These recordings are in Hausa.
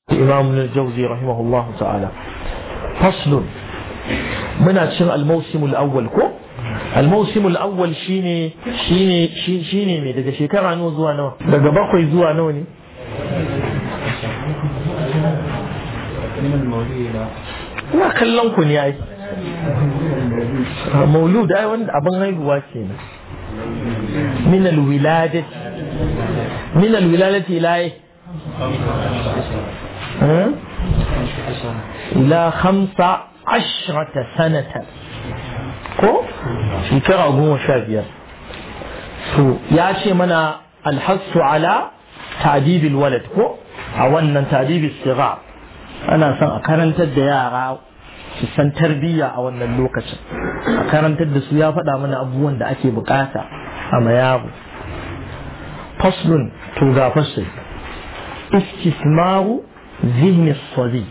إمام الجوزي رحمه الله تعالى فصل من أتشن الموسم الأول كو الموسم الأول شيني شيني شيني شيني مي daga shekara nawa zuwa nawa daga bakwai zuwa nawa ne ina kallon ku ne ai maulud ai wanda abin haihuwa ke ne min alwiladati min alwiladati ila إلى خمسة عشرة سنة ko shekara goma sha biyar to ya ce mana alhassu ala ta'dibil walad ko a wannan ta'dibil siga ana son a karantar da yara su san tarbiyya a wannan lokacin a karantar da su ya faɗa mana abubuwan da ake bukata a mayabu faslun to ga fasil istismaru ذهن الصبي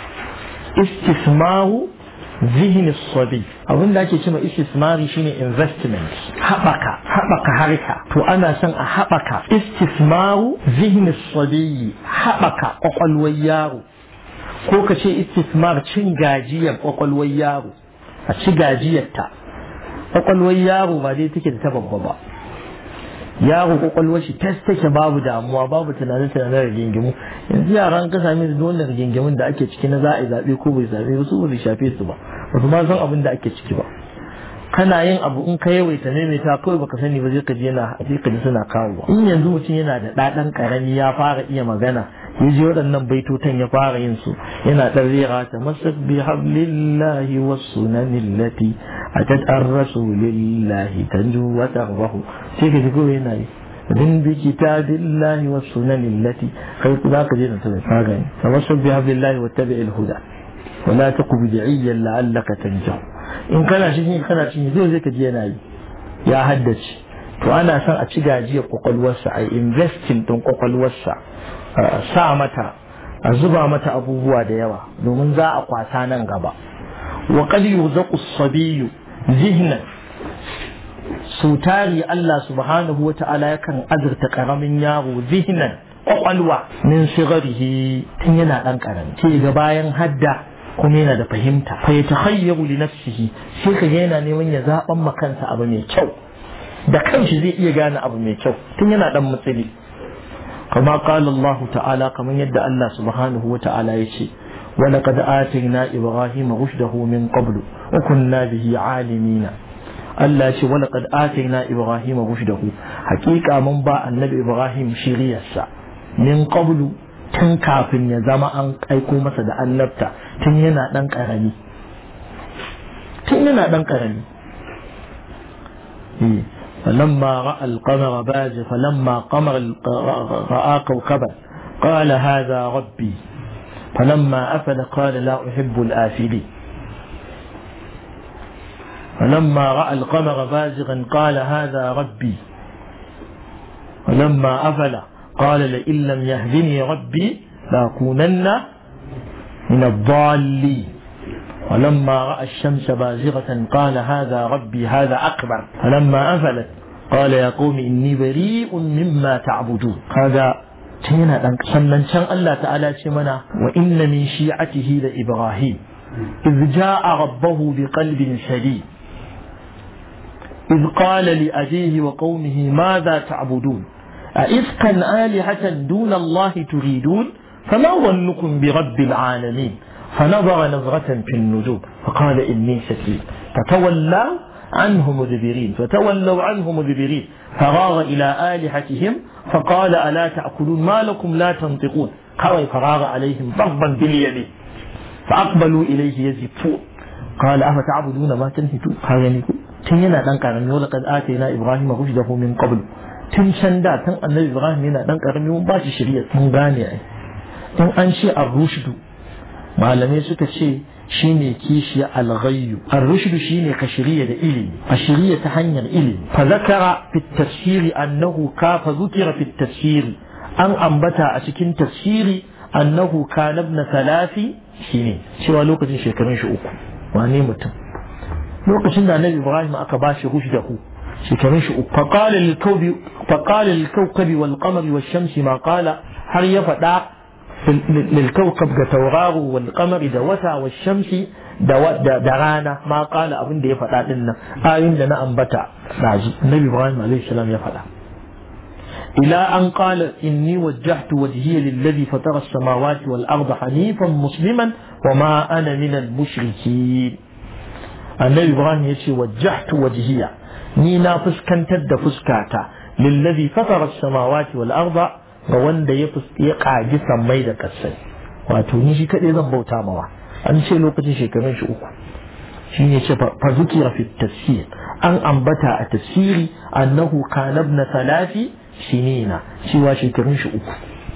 استثمار ذهن الصبي abin da ake cewa istismari shine investment haɓaka haɓaka harka to ana son a haɓaka istismaru zihni sabiyi haɓaka ƙwaƙwalwar yaro ko ka ce istismar cin gajiyar ƙwaƙwalwar yaro a ci gajiyarta ƙwaƙwalwar yaro ba dai take da ta babba ba yaro kwakwalwar shi tas take babu damuwa babu tunanin tunanin rigingimu yanzu yaran ka same su wannan rigingimun da ake ciki na za a yi zaɓe ko bai zaɓe ba su ba shafe su ba ba su ma san abin da ake ciki ba kana yin abu in ka yawaita maimaita kawai baka sani ba zai ka je yana sai ka ji suna kawo in yanzu mutum yana da ɗaɗan ƙarami ya fara iya magana ya ji waɗannan baitotan ya fara yin su yana ɗan rera ta masak bi hablillahi was sunanin lati atat an rasulillahi tanju wa tarbahu sai ka ji kawai yana yi din bi kitabillahi was sunanin lati kai ku za ka je da ta ka gani tamassak bi hablillahi wattabi'il huda wala taqu bid'iyyan la'allaka tanjahu in kana cikin kana cikin zai zai ka ji yana yi ya haddace to ana son a ci gajiyar kwakwalwarsa a investing din kwakwalwarsa sa mata a zuba mata abubuwa da yawa domin za a kwasa nan gaba wa qad yurzaqu as-sabiyyu zihnan sautari Allah subhanahu wa ta'ala yakan azurta karamin yaro zihnan kwakwalwa min sigarihi tun yana dan karami sai ga bayan hadda kuma yana da fahimta fa ya takhayyaru li nafsihi sai ka yana neman ya zaban ma kansa abu mai kyau da kanshi zai iya gane abu mai kyau tun yana dan mutsili kama qala Allah ta'ala kamar yadda Allah subhanahu wa ta'ala ya ce ولقد آتينا إبراهيم رشده من قبل وكنا به عالمين Allah ce wala qad atayna Ibrahim rushdahu hakika mun ba annabi Ibrahim shiriyarsa min qablu tun kafin ya zama an aiko masa da annabta tun yana dan karami tun yana dan karami فلما رأى القمر باز فلما قمر رأى كوكبا قال هذا ربي فلما أفل قال لا أحب الآفلين فلما رأى القمر بازغا قال هذا ربي ولما أفل قال لئن لم يهدني ربي لأكونن من الضالين ولما رأى الشمس بازغة قال هذا ربي هذا أكبر فلما أفلت قال يا قوم إني بريء مما تعبدون هذا تينا sannan can Allah ta'ala ce mana wa inna min shi'atihi da Ibrahim إذ جاء ربه بقلب سليم إذ قال لأبيه وقومه ماذا تعبدون أئفكا آلهة دون الله تريدون فما ظنكم برب العالمين فنظر نظرة في النجوم فقال إني سكين فتولوا عنه مدبرين فتولوا عنه مدبرين فراغ إلى آلهتهم فقال ألا تأكلون ما لكم لا تنطقون قال فراغ عليهم ضربا باليمين فأقبلوا إليه يزفون قال أفتعبدون ما تنهتون قال ينكو tun yana dan karami wala kad atayna ibrahima rushdahu min qabl tun can da tun annabi ibrahim yana dan karami mun ba shi shari'a mun gane ai in an ce ar-rushdu malamai suka ce shine kishiya al-ghayyu ar-rushdu shine ka shari'a da ilimi a shari'a ta hanyar ilimi fa zakara fi tafsiri annahu ka fa zukira fi tafsiri an ambata a cikin tafsiri annahu kana ibn salafi shine cewa lokacin shekarun shi uku wane mutum lokacin da annabi ibrahim aka ba shi rushdahu shekarun shi uku faqala lil kawbi faqala lil kawkabi wal qamari wash shamsi ma qala har ya faɗa للكوكب كتورار والقمر دوتا والشمس درانا ما قال أبن دي فتا لنا آيين لنا أنبتا النبي إبراهيم عليه السلام يفعل إلى أن قال إني وجهت وجهي للذي فطر السماوات والأرض حنيفا مسلما وما أنا من المشركين النبي إبراهيم يشي وجهت وجهي نينا فسكنت فسكاتا للذي فطر السماوات والأرض ga wanda ya ƙagi sammai da ƙasai wato ni shi kaɗai zan bauta mawa an ce lokacin shekarun shi uku shi ne ce fa zukira fi tafsir an ambata a tafsiri annahu kana ibn salati sinina cewa shekarun shi uku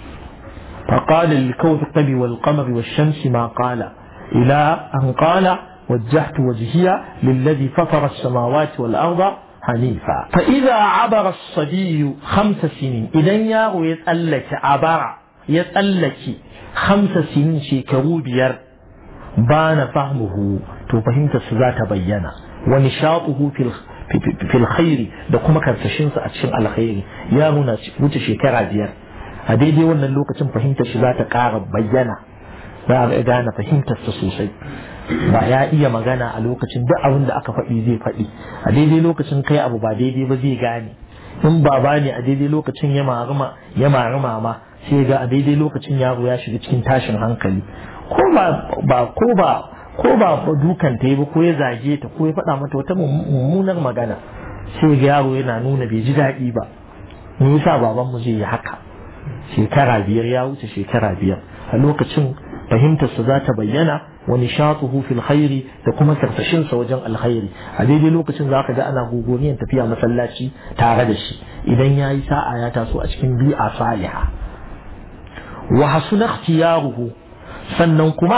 فقال للكوكب والقمر والشمس ما قال إلى أن قال وجهت وجهي للذي فطر السماوات والأرض حنيفا فإذا عبر الصبي خمس سنين إذا يارو يتألك عبر يتألك خمس سنين شيكرو بير بان فهمه تو فهمت سزات بينا ونشاطه في في الخير da kuma karsashinsa a cikin alkhairi yaro na wuce shekara biyar a daidai wannan lokacin fahimtar shi za ta ƙara bayyana za a gane fahimtarsa sosai ba ya iya magana a lokacin duk abin da aka faɗi zai faɗi a daidai lokacin kai abu ba daidai ba zai gane in baba ne a daidai lokacin ya maruma ya maruma ma sai ga a daidai lokacin yaro ya shiga cikin tashin hankali ko ba ba ko ba ko ba dukan ta yi ba ko ya zage ta ko ya faɗa mata wata mummunar magana sai ga yaro yana nuna bai ji daɗi ba me yasa baban mu zai yi haka shekara biyar ya wuce shekara biyar a lokacin fahimtarsa za ta bayyana wa nishatuhu fil khairi da kuma karsashinsa wajen alkhairi a daidai lokacin za ka ga ana gogoniyan tafiya masallaci tare da shi idan ya yi sa'a ya taso a cikin bi'a saliha wa hasuna ikhtiyaruhu sannan kuma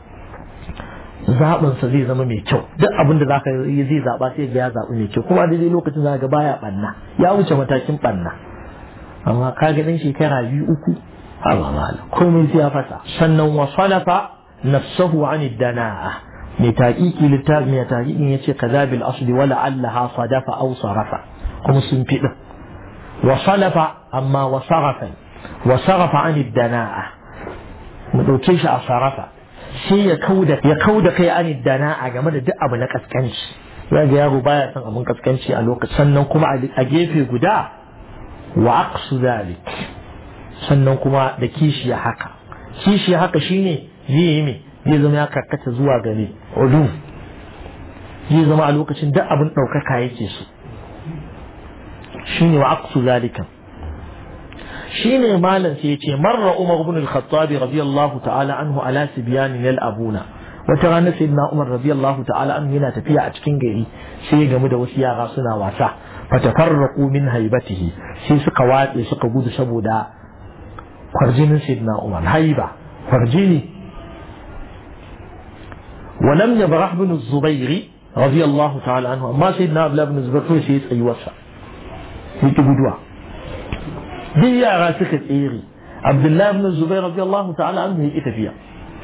zaɓinsa zai zama mai kyau duk abin da zaka yi zai zaɓa sai ga ya zaɓi mai kyau kuma a daidai lokacin za ga baya ɓanna ya wuce matakin ɓanna amma ka ga ɗan shekara biyu uku Allah malam komai sai ya fasa sannan wa salafa nafsahu an dana'a mai taqiqi littafi mai taqiqin yace kaza bil asli wala allaha sadafa aw sarafa kuma sun fi din wa salafa amma wa sarafa wa sarafa an dana'a mu dauke shi a sarafa sai ya kauda ya kauda kai an dana'a game da duk abu na kaskanci ya ga yaro baya son abun kaskanci a lokacin sannan kuma a gefe guda wa aqsu zalik sannan kuma da kishiya haka kishiya haka shine zai yi me zai zama ya karkata zuwa gare ulu zai zama a lokacin duk abin ɗaukaka yake so shine wa aqsu zalika shine malam sai yace marra umar ibn al-khattab radiyallahu ta'ala anhu ala sibyan lil abuna wata rana sayyidina umar radiyallahu ta'ala anhu yana tafiya a cikin gari sai ya gamu da wasu yara suna wasa fatafarraqu min haibatihi sai suka watse suka gudu saboda kwarjinin sayyidina umar haiba kwarjini ولم يبرح بن الزبير رضي الله تعالى عنه ما سيدنا عبد الله بن الزبير كوي سيد أي وسع يتبدوا دي يا غاسك إيري عبد الله بن الزبير رضي الله تعالى عنه هي إتفيا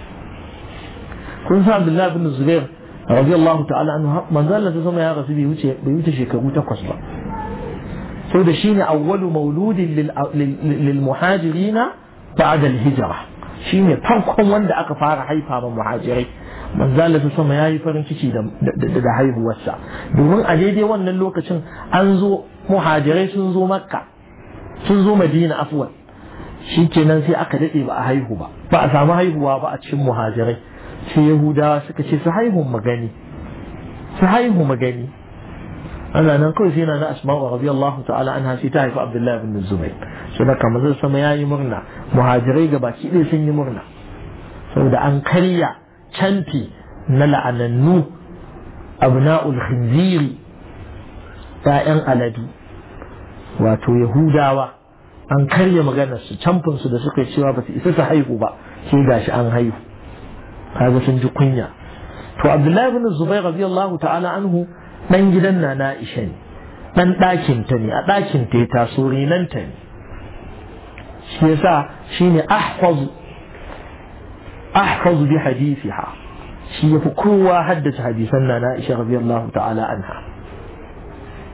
كن عبد الله بن الزبير رضي الله تعالى عنه من ذا الذي سمع يا غاسي بيوتي بيوتي شيكاغو تقص با سو ده شيني أول مولود للمهاجرين بعد الهجرة shine farkon wanda aka fara haifa ma muhajirai manzala ta sama yayi farin ciki da haihuwarsa domin a daidai wannan lokacin an zo muhajirai sun zo makka sun zo madina afwan shi kenan sai aka daɗe ba a haihu ba ba a samu haihuwa ba a cikin muhajirai sai yahudawa suka ce su haihu magani su haihu magani ana nan kawai sai na na asma'u radiyallahu ta'ala anha sai ta haifi abdullahi bin zubair sai da kamar zai sama yayi murna muhajirai ga baki ɗaya sun yi murna saboda an karya canfi na la'anannu abna'ul khinziri ‘ya'yan aladu wato yahudawa an karya maganar su camfin su da suka cewa ba su isa su haihu ba sai gashi an haihu kaga sun ji kunya to abdullahi bin zubair radiyallahu ta'ala anhu dan gidan na na isha ne dan ɗakin ta ne a ɗakin ta ya taso renanta ne shi yasa shine ahfazu ahfazu bi hadithiha shi yafi kowa haddace hadisan na na isha radiyallahu ta'ala anha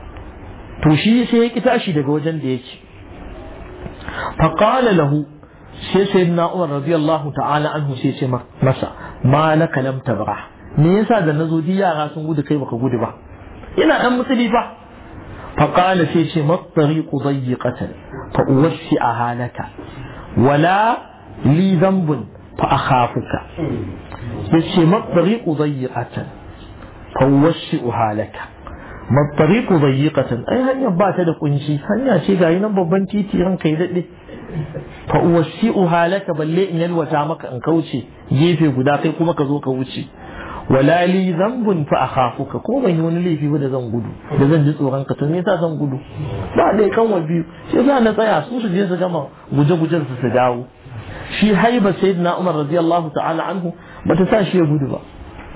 to shi sai ya ki tashi daga wajen da yake faqala lahu sai sayyidina Umar radiyallahu ta'ala anhu sai ce masa ma laka lam tabra me yasa da nazo di yara sun gudu kai baka gudu ba ina dan mutsili fa fa qala sai ce ma tariqu dayyqatan fa uwasi'aha laka wala li dhanbun fa akhafuka yace ma tariqu dayyqatan fa uwasi'aha laka ma tariqu dayyqatan ai hanya ba ta da kunshi hanya ce ga nan babban titi ranka ya dade fa uwasi'uha laka balle in yalwata maka in kauce gefe guda kai kuma ka zo ka wuce wala li zambun fa akhafuka ko ban yi wani laifi ba da zan gudu da zan ji tsoron ka to me yasa zan gudu ba dai kan wa biyu sai za na tsaya su su je su gama guje gujen su su dawo shi haiba sayyidina Umar radiyallahu ta'ala anhu bata sa shi ya gudu ba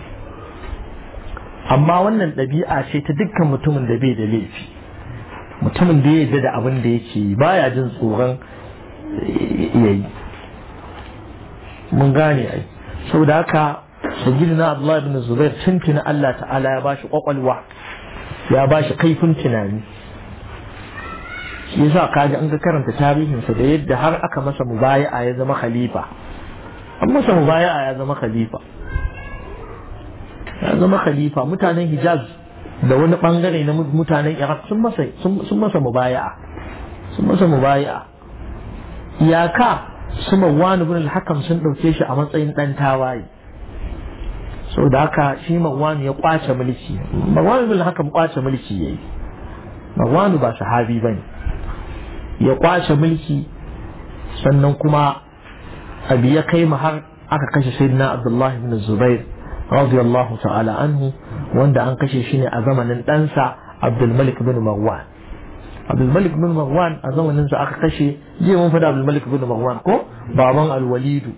amma wannan ɗabi'a ce ta dukkan mutumin da bai da laifi mutumin da ya yarda da abin da yake yi baya jin tsoron yayi mun gane ai saboda haka sayyidina Abdullah ibn Zubair tuntuna Allah ta'ala ya bashi kwakwalwa ya bashi kaifin tunani shi yasa kaji an ga karanta tarihinsa da yadda har aka masa mubaya'a ya zama khalifa an masa mubaya'a ya zama khalifa ya zama khalifa mutanen Hijaz da wani bangare na mutanen Iraq sun masa sun masa mubaya'a sun masa mubaya'a iyaka su Marwan ibn al-Hakam sun dauke shi a matsayin dan tawaye so da haka shi Marwan ya kwace mulki Marwan ibn al-Hakam kwace mulki yayi Marwan ba sahabi bane ya kwace mulki sannan kuma abi ya kai har aka kashe sayyidina Abdullah ibn Zubair radiyallahu ta'ala anhu wanda an kashe shi ne a zamanin ɗansa Abdul Malik bin Marwan Abdul Malik bin Marwan a zamanin sa aka kashe jiya mun faɗa Abdul Malik bin Marwan ko baban Al-Walidu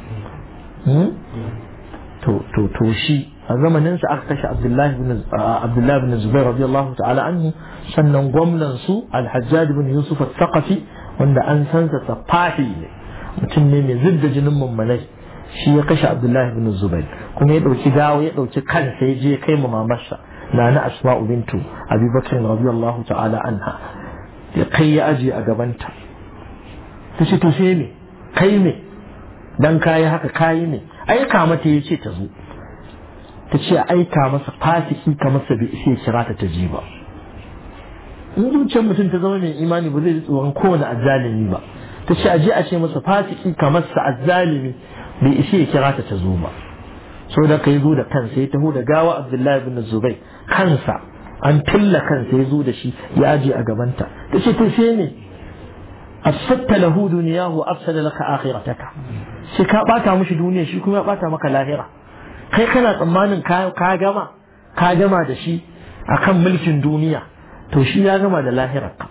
to to to shi a zamanin sa aka kashe Abdullah bin Abdullah bin Zubair radiyallahu ta'ala anhu sannan gwamnan su Al-Hajjaj bin Yusuf al-Thaqafi wanda an san sa safahi ne mutum ne mai zidda jinin mummunai shi ya kashe Abdullah bin Zubair kuma ya dauki dawo ya dauki kansa ya je kai ma mamarsa nana Asma'u bintu Abi Bakr radiyallahu ta'ala anha ya kai ya aje a gabanta ta ce to sai me kai me dan kayi haka kayi ne aika mata ya ce ta zo ta ce aika masa fasiki ka masa bai sai kira ta ta ji ba in zuciyar mutum ta zama mai imani ba zai ji tsoron kowane azzalimi ba ta ce aje a ce masa fasiki ka masa azzalimi bai ishe ya kira ta ta zo ba so da kai zo da kansa ya taho da gawa abdullahi bin zubai kansa an tilla kansa ya zo da shi ya aje a gabanta ta ce to sai ne afsatta lahu duniyahu afsada laka akhirataka sai ka bata mishi duniya shi kuma ya bata maka lahira kai kana tsammanin ka gama ka gama da shi akan mulkin duniya to shi ya gama da lahirarka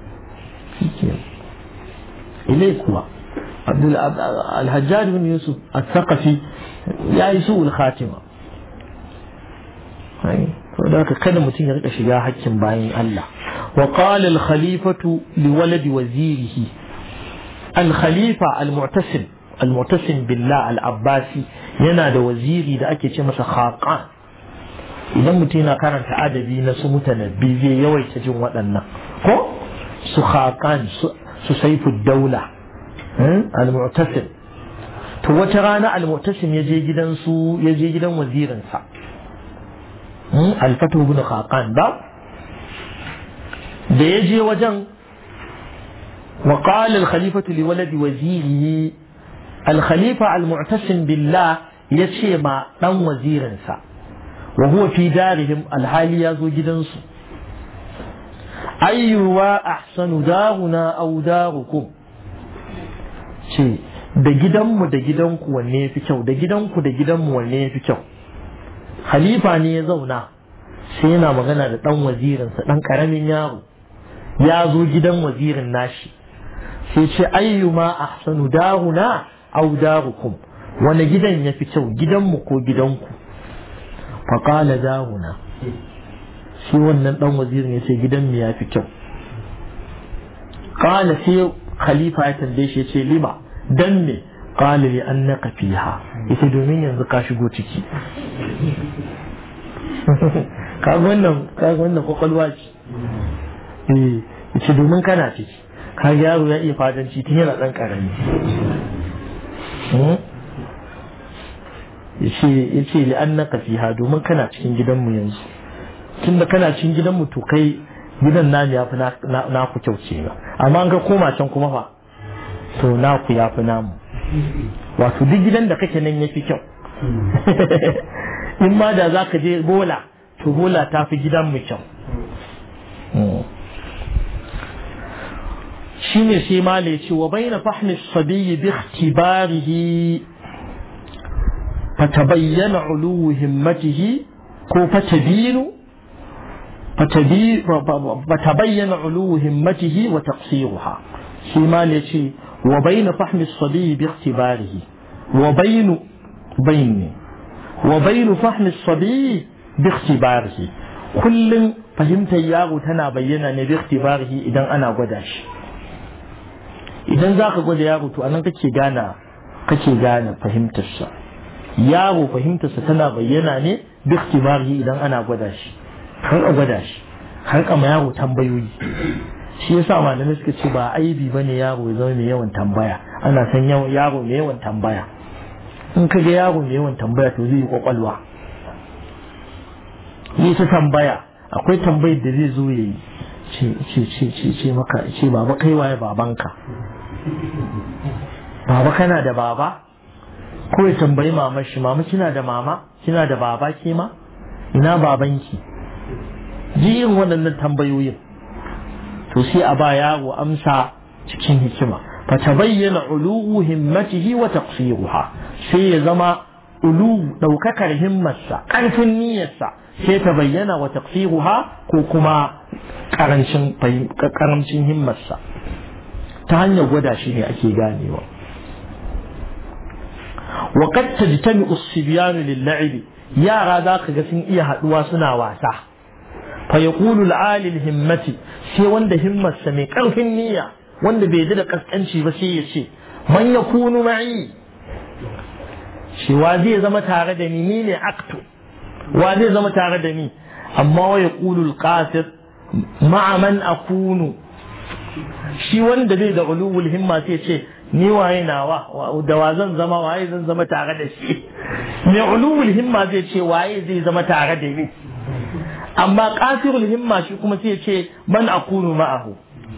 ilai kuwa abdul alhajjaj bin yusuf al-thaqafi ya yi su'ul khatima to da haka kada mutum ya rika shiga hakkin bayan Allah wa qala al-khalifatu li waladi wazirihi al-khalifa al-mu'tasim al-mu'tasim billah al-abbasi yana da waziri da ake ce masa khaqan idan mutum yana karanta adabi na su mutanabbi zai yawaita jin waɗannan ko su khaqan su saifu daula al-mu'tasim to wata rana al-mu'tasim ya je gidan su ya je gidan wazirinsa al-fatu ibn khaqan ba da ya je wajen wa qala al-khalifatu li waladi wazirihi al-khalifa al-mu'tasim billah yace ma dan wazirinsa wa huwa fi darihim al-hali ya zo gidansu ayyuwa ahsanu daruna aw darukum ce da gidanmu da gidanku wanne ya fi kyau da gidanku da gidanmu wanne ya fi kyau halifa ne ya zauna sai yana magana da ɗan wazirinsa ɗan ƙaramin yaro ya zo gidan wazirin nashi sai ce ayyuma ahsanu daruna aw darukum wani gidan ya fi kyau gidanmu ko gidanku faƙala daruna shi wannan ɗan wazirin ya ce gidan mu ya fi kyau ƙala sai khalifa ya tambaye shi ya ce lima dan me qala li annaka fiha ita domin yanzu ka shigo ciki ka wannan ka wannan kwakwalwa ce eh ita domin kana ciki ka yaro ya iya fadanci tun yana ɗan ƙarami ya ce li an naka fiha domin kana cikin gidanmu yanzu tun da kana cikin gidanmu to kai gidan namu ya fi naku kyau ce ba amma an ga koma can kuma fa to naku ya fi namu wato duk gidan da kake nan ya fi kyau in ma da za ka je bola to bola ta fi gidanmu kyau shine sai ma ce wa bayna fahmi sabiyi bi ikhtibarihi فتبين علو همته كو فتبين فتبين علو همته وتقصيرها فيما يشي وبين فهم الصبي باختباره وبين بين وبين فهم الصبي باختباره كل فهمت ياغو تنا بينا ne bi ikhtibarihi idan ana gwada shi idan zaka gwada yaro to anan kake gana kake gane fahimtar sa yaro fahimtarsa tana bayyana ne duk tibari idan ana gwada shi har a gwada shi har kama yaro tambayoyi shi yasa malamai suka ce ba aibi bane yaro ya zama mai yawan tambaya ana san yaro mai yawan tambaya in ka ga yaro mai yawan tambaya to zai yi kwakwalwa ni ta tambaya akwai tambayar da zai zo ya yi ce ce ce ce maka ce baba kai waye babanka baba kana da baba ko ya tambayi mamar shi mama kina da mama kina da baba ke ma ina babanki ji yin waɗannan tambayoyin to sai a ba yaro amsa cikin hikima fa tabayyana uluwu himmatihi wa taqsiruha sai ya zama ulu daukakar himmarsa karfin niyyarsa sai ta bayyana wa taqsiruha ko kuma karancin karancin himmarsa ta hanyar gwada shi ne ake ganewa وقد تجتمع الصبيان للعب يا ذاك sun iya haduwa suna wasa fa yaqulu al-ali al-himmati sai wanda himmarsa mai karfin niyya wanda bai da kaskanci ba sai ya ce man yakunu ma'i shi wa zai zama tare da ni ni ne aktu wa zai zama tare da ni amma wa yaqulu al-qasir ma'a man akunu shi wanda bai da ulul himma sai ce ni waye nawa da wa zan zama waye zan zama tare da shi mai ulul himma zai ce waye zai zama tare da ni amma qasirul himma shi kuma sai ce man akunu ma'ahu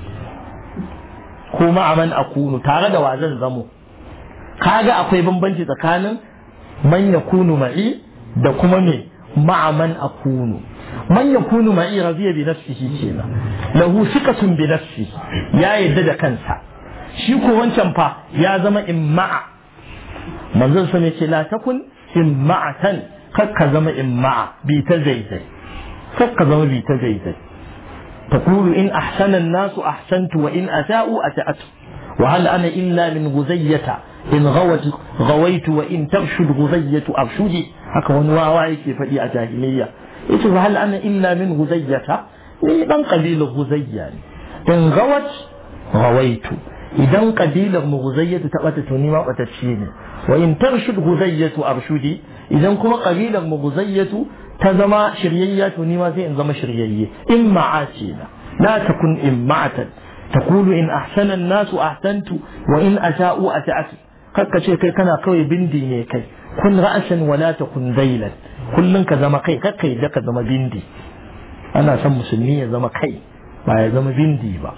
ko ma'a man akunu tare da wa zan zamo kaga akwai bambanci tsakanin man yakunu ma'i da kuma me ma'a man akunu man yakunu ma'i radiya bi nafsihi kenan lahu thiqatun bi nafsi ya yadda da kansa shi ko wancan fa ya zama imma'a manzon sa ne ce la takun imma'atan kakka zama imma'a bi ta zaizai kakka zama bi ta zaizai تقول إن أحسن الناس أحسنت وإن أساءوا أسأت وهل أنا إلا من غزية إن غوت غويت وإن ترشد غزية أرشدي هكا ونوا واعيك فدي أجاهلية إيش هل أنا إلا من غزية من قبيل غزية إن غوت غويت idan kabilar mu guzayyatu ta bata to nima batacce ne wa in tarshud guzayyatu arshudi idan kuma kabilar mu guzayyatu ta zama shiryayya to nima sai in zama shiryayye in ma'ace na la takun in ma'atan taqulu in ahsana an-nasu ahsantu wa in asa'u ata'atu kakka ce kai kana kawai bindi ne kai kun ra'asan wa la takun dailan kullun ka zama kai kakka yadda ka zama bindi ana son musulmi ya zama kai ba ya zama bindi ba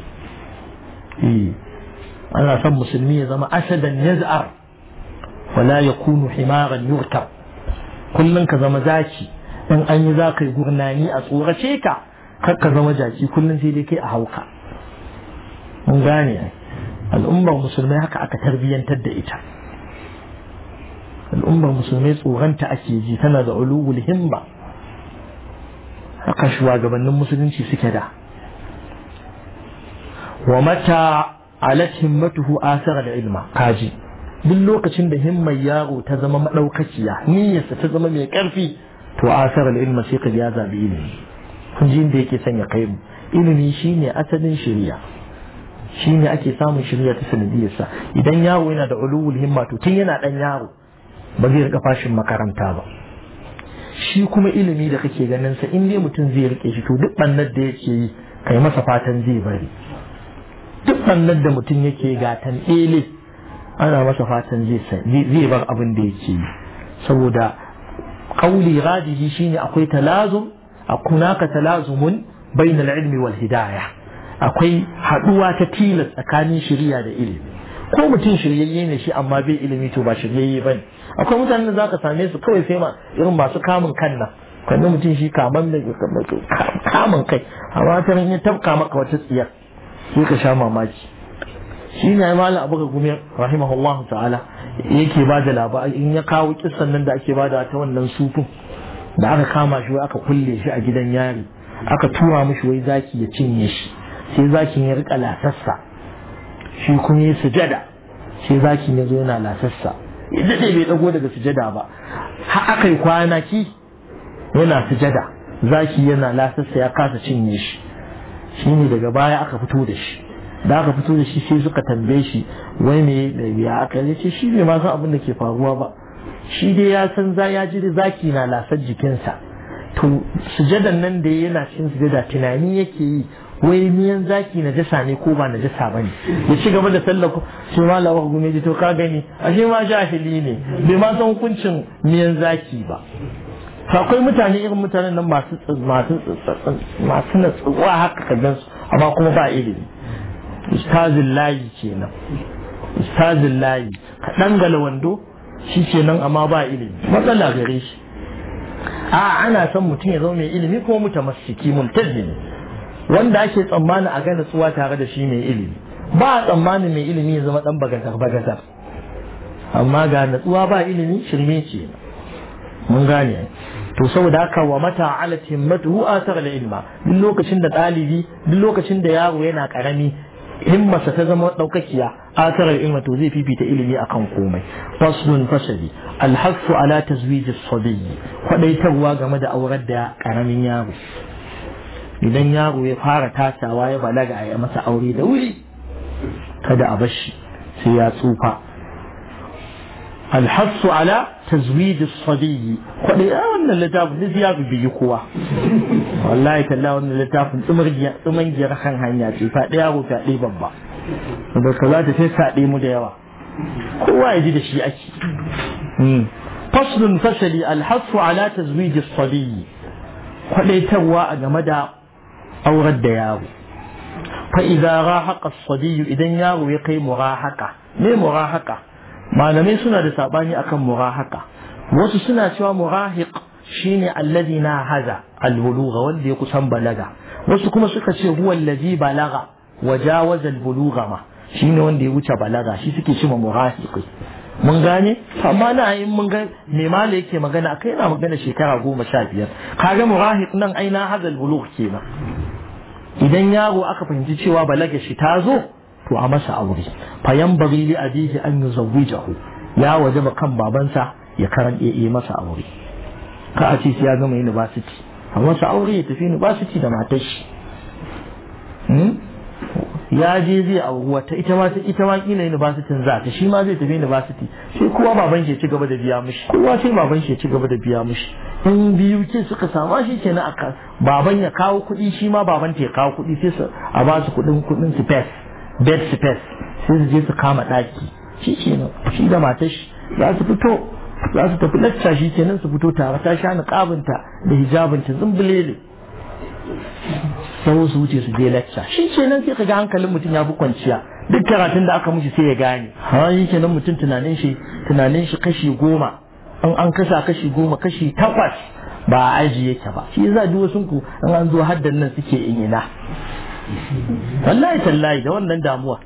ana son musulmi ya zama asadan yaz'ar wala yakunu himaran yurkab kullun ka zama zaki in an yi za ka yi gurnani a tsorace ka kar ka zama jaki kullun sai dai kai a hauka mun gane al'ummar musulmai haka aka tarbiyyantar da ita al'ummar musulmai tsoronta ake ji tana da ulul himma haka shugabannin musulunci suke da wa mata alat himmatuhu asara da ilma kaji duk lokacin da himmar yaro ta zama madaukakiya niyyarsa ta zama mai karfi to asara da ilma sai ka ya zabi ilimi kun ji inda yake sanya kai mu ilimi shine asalin shari'a shine ake samun shari'a ta sanadiyarsa idan yaro yana da ulul himma to tun yana dan yaro ba zai rika fashin makaranta ba shi kuma ilimi da kake ganin sa in dai mutum zai rike shi to duk bannar da yake yi kai masa fatan zai bari duk bannan da mutum yake gatan ɗele ana masa fatan zai bar abin da yake yi saboda kauli rajihi shine akwai talazum akunaka talazumun bainal ilmi wal hidayah akwai haduwa ta tilas tsakanin shiriya da ilimi ko mutum shiryayye ne shi amma bai ilimi to ba shiryayye bane akwai mutanen da zaka same su kawai sai ma irin masu kamun kan nan kwanne mutum shi kaman da kamun kai amma ta ya tabka maka wata tsiyar sai ka sha mamaki shi ne malam abu ga gumi rahimahullahu ta'ala yake ba da labari in ya kawo kissan nan da ake ba da ta wannan sufin da aka kama shi wai aka kulle shi a gidan yari aka tura mishi wai zaki ya cinye shi sai zakin ya rika lasassa shi kuma ya sujada sai zakin ya zo yana lasassa ya daɗe bai ɗago daga sujada ba har aka yi kwanaki yana sujada zaki yana lasassa ya kasa cinye shi shi ne daga baya aka fito da shi da aka fito da shi sai suka tambaye shi wai me da ya aka yi ce shi bai ma san abin da ke faruwa ba shi dai ya san za ya ji zaki na lasar jikinsa to sujadan nan da yana cikin sujada tunani yake yi wai miyan zaki na jasa ne ko ba na jasa ba ne ya ci gaba da sallah ko shi ma lawa gume ji to ka gani ashe ma jahili ne bai ma san hukuncin miyan zaki ba akwai mutane irin mutanen nan masu masu masu natsuwa haka ka gan su amma kuma ba ilimi ustazin layi kenan ustazin layi ka dangala wando shi kenan amma ba ilimi matsala gare shi a ana son mutum ya zama mai ilimi kuma mutamassiki multazimi wanda ake tsammanin a ga natsuwa tare da shi mai ilimi ba a tsammanin mai ilimi ya zama dan bagatar bagatar amma ga natsuwa ba ilimi shirme ce mun gane to saboda haka wa mata ala himmatuhu athara al ilma duk lokacin da dalibi duk lokacin da yaro yana karami himmarsa ta zama daukakiya athara al ilma to zai fifita ilimi akan komai faslun fasali al hasu ala tazwij as sabiy kwadaitarwa game da aurar da karamin yaro idan yaro ya fara tasawa ya balaga a yi masa aure da wuri kada a bashi sai ya tsufa الحث على تزويد الصبي kwaɗai a wannan littafin duk ya biyi kowa wallahi talla wannan littafin tsumangiyar kan hanya ce faɗi yaro faɗi babba da ka za ta sai saɗe mu da yawa kowa ya ji da shi ake faslun fasali alhassu ala tazwiji sabiyi kwaɗaitarwa a game da aurar da yaro fa idza rahaqa as-sabiy idan yaro ya kai murahaka me murahaka malamai suna da sabani akan murahaka wasu suna cewa murahiq shine allazi na haza albuluga wanda ya kusan balaga wasu kuma suka ce huwa allazi balaga wa jawaza albuluga ma shine wanda ya wuce balaga shi suke cewa murahiqi mun gane amma na in mun ga me mala yake magana akai yana magana shekara goma sha biyar kaga murahiq nan aina haza albulugh kenan idan yaro aka fahimci cewa balaga shi ta zo to a masa aure fayan bari li abihi an yuzawwijahu ya wajaba kan babansa ya karan iya masa aure ka a ce sai ya gama university a masa aure ya tafi university da matar shi ya je zai auri wata ita ma ita ma kila university za ta shi ma zai tafi university sai kowa baban shi ya ci gaba da biya mishi kowa sai baban shi ya ci gaba da biya mishi in biyu ke suka sama shi kenan aka baban ya kawo kuɗi shi ma baban ta ya kawo kuɗi sai su a ba su kuɗin kuɗin space bed space sai su je su kama ɗaki shi kenan shi da matar shi za su fito za su tafi lacca shi kenan su fito tare ta sha niqabinta da hijabinta zumbulele sau su wuce su je lacca shi kenan sai ka ga hankalin mutum ya fi kwanciya duk karatun da aka mishi sai ya gane ha yi kenan mutum tunanin shi tunanin shi kashi goma in an kasa kashi goma kashi takwas ba a aji yake ba shi za duk wasu ku in an zo haddan nan suke ina wallahi tallahi da wannan damuwa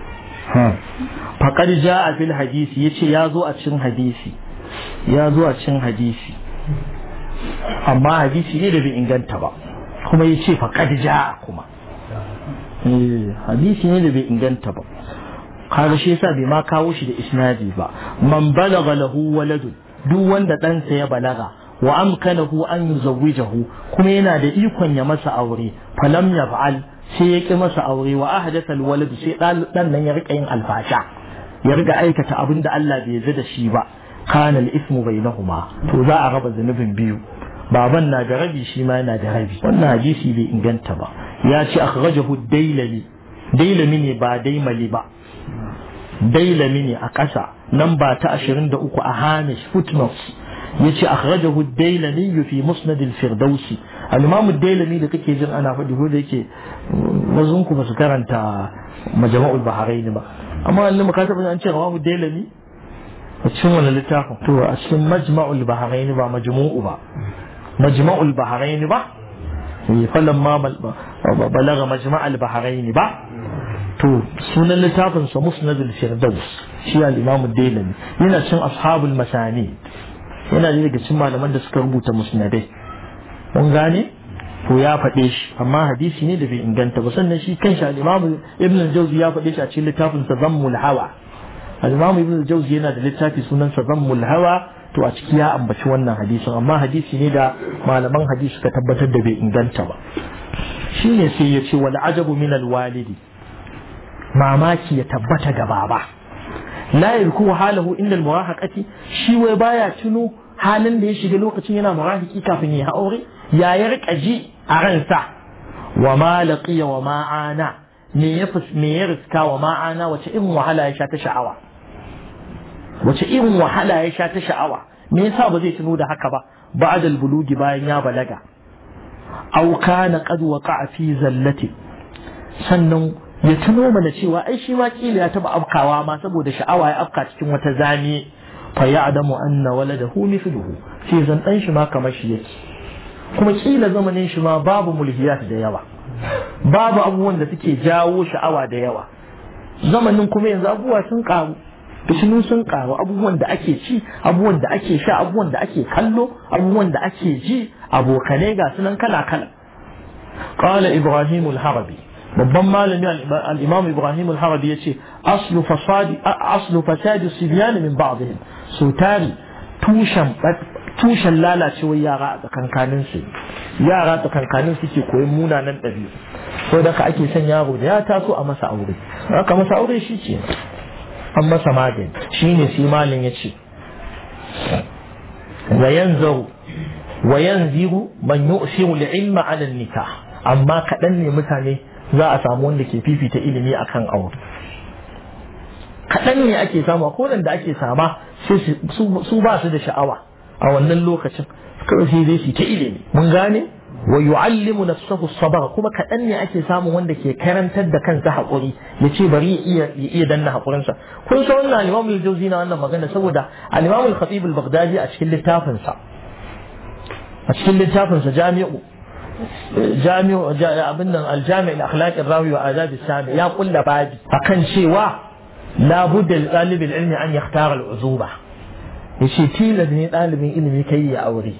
faƙar ja a fil hadisi ya ce ya zo a cikin hadisi ya zo a cikin hadisi amma hadisi ne da bai inganta ba kuma ya ce faƙar ja kuma hadisi ne da bai inganta ba kaga shi yasa bai ma kawo shi da isnadi ba man balagha lahu waladun duk wanda ɗansa ya balaga wa amkanahu an yuzawwijahu kuma yana da ikon ya masa aure falam yaf'al sai ya ƙi masa aure wa ahdatha alwalad sai dan nan ya rika yin alfasha ya riga aikata abin da Allah bai yarda da shi ba kana al-ismu bainahuma to za a raba zanubin biyu baban na da rabi shi ma yana da rabi wannan hadisi bai inganta ba ya ce akhrajahu ad-dailami dailami ne ba daimali ba dailami ne a ƙasa nan ba ta 23 a hamish footnotes yace akhrajahu ad-dailami fi musnad al-firdausi al-imam ad-dailami da kake jin ana faɗi ko da yake wazun ku ba su karanta majma'ul bahrain ba amma wannan muka taɓa an ce rawahu ad-dailami a cikin wani littafin to a cikin majma'ul bahrain ba majmu'u ba majma'ul bahrain ba falamma balaga majma'ul bahrain ba to sunan littafin sa musnad al-firdaus shi al-imam ad-dailami yana cin ashabul masani yana da daga cikin malaman da suka rubuta musnadai mun gane to ya faɗe shi amma hadisi ne da bai inganta ba sannan shi kanshi al-Imam Ibn al-Jawzi ya faɗe shi a cikin littafin sa Zammul Hawa al-Imam Ibn al-Jawzi yana da littafi sunan sa Zammul Hawa to a ciki ya ambaci wannan hadisin amma hadisi ne da malaman hadisi suka tabbatar da bai inganta ba shine sai ya ce wal ajabu min al-walidi mamaki ya tabbata ga baba la yarku halahu inda al-murahaqati shi wai baya tuno halin da ya shiga lokacin yana murahiki kafin ya aure ya ya rika ji a ransa wa ma laqiya wa ma ana me ya me ya riska wa ma ana wace irin wahala ya sha ta sha'awa wace irin wahala ya sha ta sha'awa me yasa ba zai tuno da haka ba ba'da al-bulugi bayan ya balaga aw kana qad waqa'a fi zallati sannan ya tuno mana cewa ai shi ma kila ya taba afkawa ma saboda sha'awa ya afka cikin wata zane fa ya'lamu anna waladahu mithluhu sai zan dan shi ma kamar shi yake kuma kila zamanin shi ma babu mulhiyat da yawa babu abubuwan da suke jawo sha'awa da yawa zamanin kuma yanzu abubuwa sun karu fitinu sun karu abubuwan da ake ci abubuwan da ake sha abubuwan da ake kallo abubuwan da ake ji abokanai ga sunan kala kala qala ibrahim al-harabi babban malami al-imam ibrahim al-harabi yace aslu fasadi aslu fasadi sibyan min ba'dihim so tari tushen tushen lalacewar yara a tsakankanin su yara tsakankanin suke koyon munanan ɗabi'u so da ka ake son yaro da ya taso a masa aure aka masa aure shi ce an masa magani shine sai malin ya ce wa yanzaru wa yanziru man yu'siru al-ilma 'ala an-nikah amma kaɗan ne mutane za a samu wanda ke fifita ilimi akan aure kaɗan ne ake samu ko da ake sama su ba su da sha'awa a wannan lokacin kawai sai zai su ta ilimi mun gane wa yu'allimu nafsahu sabr kuma kaɗan ne ake samun wanda ke karantar da kansa haƙuri ya ce bari ya iya ya iya danna haƙurinsa kun san wannan al-Imam al-Jawzi na wannan magana saboda al-Imam al-Khatib al-Baghdadi a cikin littafin sa a cikin littafin sa Jami'u Jami'u abin nan al-Jami' al-Akhlaq ar-Rawi wa Adab as-Sami ya kulla babi akan cewa la budda li talib al-ilmi an yakhtara al-uzuba yace tilas ne ɗalibin ilimi kai ya aure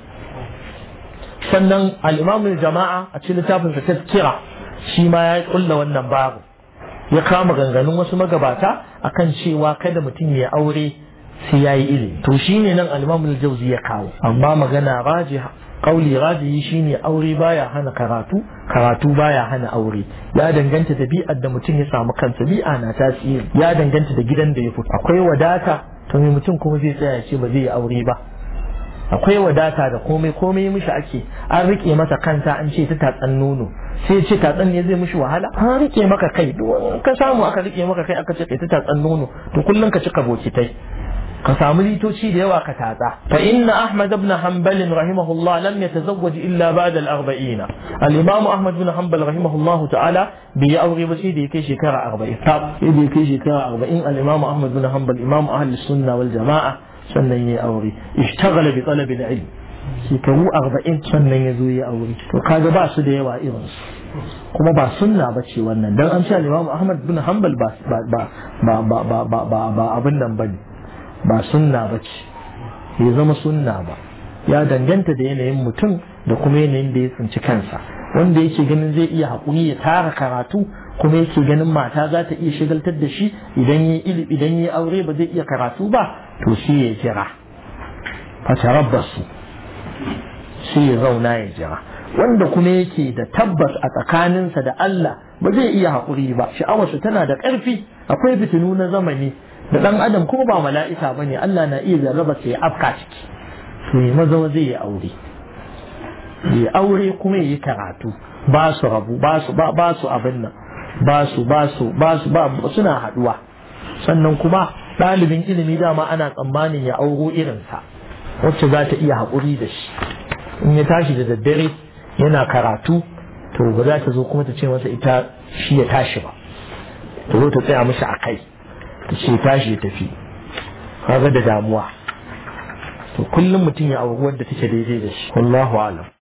sannan al'imamun jama'a a cikin littafin sa tazkira shi ma ya kulla wannan babu ya kama ganganun wasu magabata akan cewa kada mutum ya aure sai ya yi ilimi to shine nan al'imamun jauzi ya kawo amma magana rajiha kauli rajihi shine aure baya hana karatu karatu baya hana aure ya danganta da bi'ar da mutum ya samu kansa bi'a na tasiri ya danganta da gidan da ya fito akwai wadata to me mutum kuma zai tsaya ce ba zai yi aure ba akwai wadata da komai komai mishi ake an rike masa kanta an ce ta tatsan nono sai ce tatsan ne zai mishi wahala an rike maka kai ka samu aka rike maka kai aka ce kai ta tatsan nono to kullum ka cika bokitai ka samu litoci da yawa ka tatsa fa inna ahmad ibn hanbal rahimahullah lam yatazawwaj illa ba'da al-arba'in al-imam ahmad ibn hanbal rahimahullah ta'ala bai yi aure ba sai da ya kai shekara 40 sai da ya kai shekara 40 al-imam ahmad ibn hanbal imam ahli sunna wal jama'a sannan ya aure ishtaghala bi talabil ilm shekaru arba'in sannan ya zo ya aure to kaga ba su da yawa irin su kuma ba sunna ba ce wannan dan an ce Imam Ahmad bin Hanbal ba ba ba ba ba ba ba ba abin nan bane ba sunna ba ce ya zama sunna ba ya danganta da yanayin mutum da kuma yanayin da ya tsinci kansa wanda yake ganin zai iya haƙuri ya tara karatu kuma yake ganin mata za ta iya shigaltar da shi idan ya ilimi idan ya aure ba zai iya karatu ba to shi ya jira fatarabbasu shi ya zauna ya jira wanda kuma yake da tabbas a tsakaninsa da Allah ba zai iya haƙuri ba sha'awarsa tana da ƙarfi akwai fitinu na zamani da ɗan adam kuma ba mala'ika ba ne Allah na iya jarraba sai ya afka ciki to ya maza zai yi aure ya aure kuma ya yi karatu ba su rabu ba su ba su abin nan ba su ba su ba su ba suna haɗuwa sannan kuma ɗalibin ilimi dama ana tsammanin ya auro irinsa wacce za ta iya haƙuri da shi in ya tashi da daddare yana karatu to ba za ta zo kuma ta ce masa ita shi ya tashi ba ta zo ta tsaya mishi a kai ta ce tashi ya tafi kaga da damuwa to kullum mutum ya auri wadda take daidai da shi wallahu alam